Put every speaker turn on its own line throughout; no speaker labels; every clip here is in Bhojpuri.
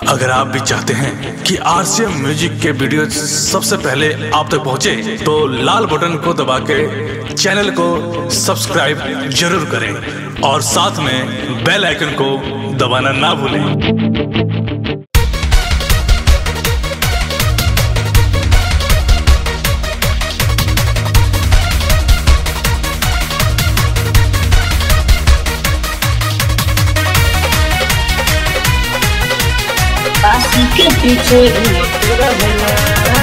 अगर आप भी चाहते हैं कि आरसीएम म्यूजिक के वीडियो सबसे पहले आप तक पहुंचे, तो लाल बटन को दबा के चैनल को सब्सक्राइब जरूर करें और साथ में बेल आइकन को दबाना ना भूलें
काशी के पीछे घूमत रहेला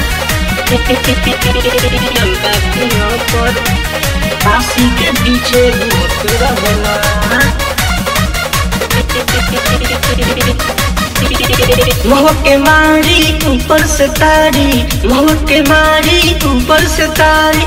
लंबा दिनों पर काशी के पीछे घूमत रहेला मोह के मारी ऊपर से तारी मोह के मारी ऊपर से तारी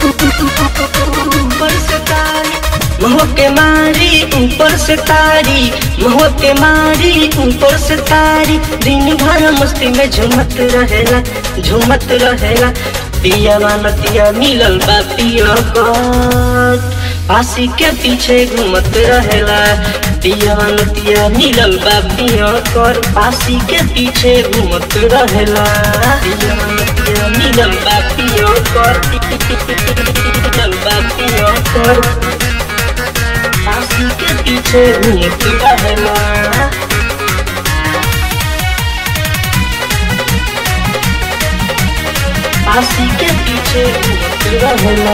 ऊपर से तारी मोह के मारी ऊपर से तारी मोह के मारी ऊपर से तारी दिन भर मस्ती में झूमत रहेला झूमत रहेला पिया नतिया मिलल बा पिया कर फांसी के पीछे घूमत रहेला पिया नतिया मिलल बा पिया कर फांसी के पीछे घूमत रहेला पिया नतिया मिलल बा पिया कर मिलल बा पिया कर फांसी के पीछे घूमत रहेला फांसी के पीछे घूमत रहेला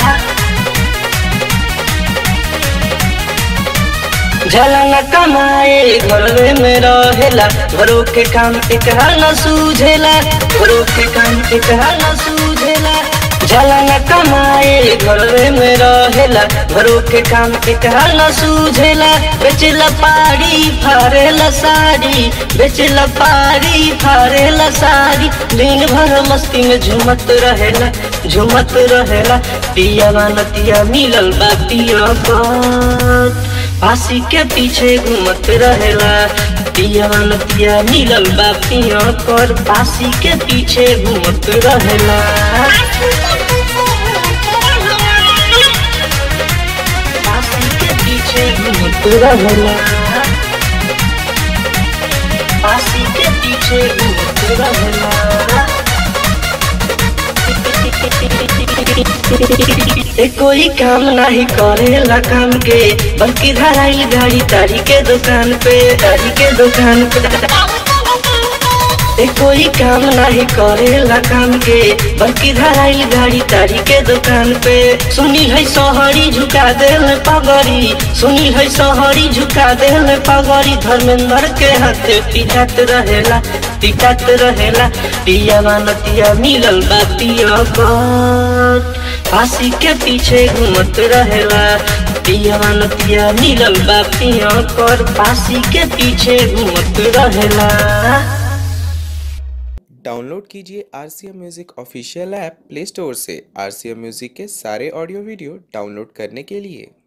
जलन कमाए घरवे में रहेला घरों के काम एकरा न सूझेला घरों के काम एकरा न सूझेला जलन कमाए घरवे में रहेला घरों के काम एकरा न सूझेला बेचला पारी फारेला साड़ी बेचला पारी फारेला साड़ी दिन भर मस्ती में झूमत रहेला झूमत रहेला पिया नतिया मिलल बा पिया पर फांसी के पीछे घूमत रहेला पिया नतिया मिलल बा पिया कर फांसी के पीछे घूमत रहेला फांसी के पीछे घूमत रहेला फांसी के पीछे घूमत रहेला ए कोई काम नहीं करेला काम के बल्कि धराइल गाड़ी तारी के दुकान पे तारी के दुकान पे ए कोई काम नहीं करेला काम के बल्कि धराइल गाड़ी तारी के दुकान पे सुनी है सोहरी झुका देल पगड़ी सुनी है सोहरी झुका देल पगड़ी धर्मेंद्र के हाथे पिटात रहेला पिटात रहेला पिया नतिया मिलल बा पिया कर फांसी के पीछे घूमत रहेला पिया नतिया मिलल बा पिया कर फांसी के पीछे घूमत रहेला
डाउनलोड कीजिए R C M music official app Play Store से आर सी एम म्यूज़िक के सारे ऑडियो वीडियो डाउनलोड करने के लिए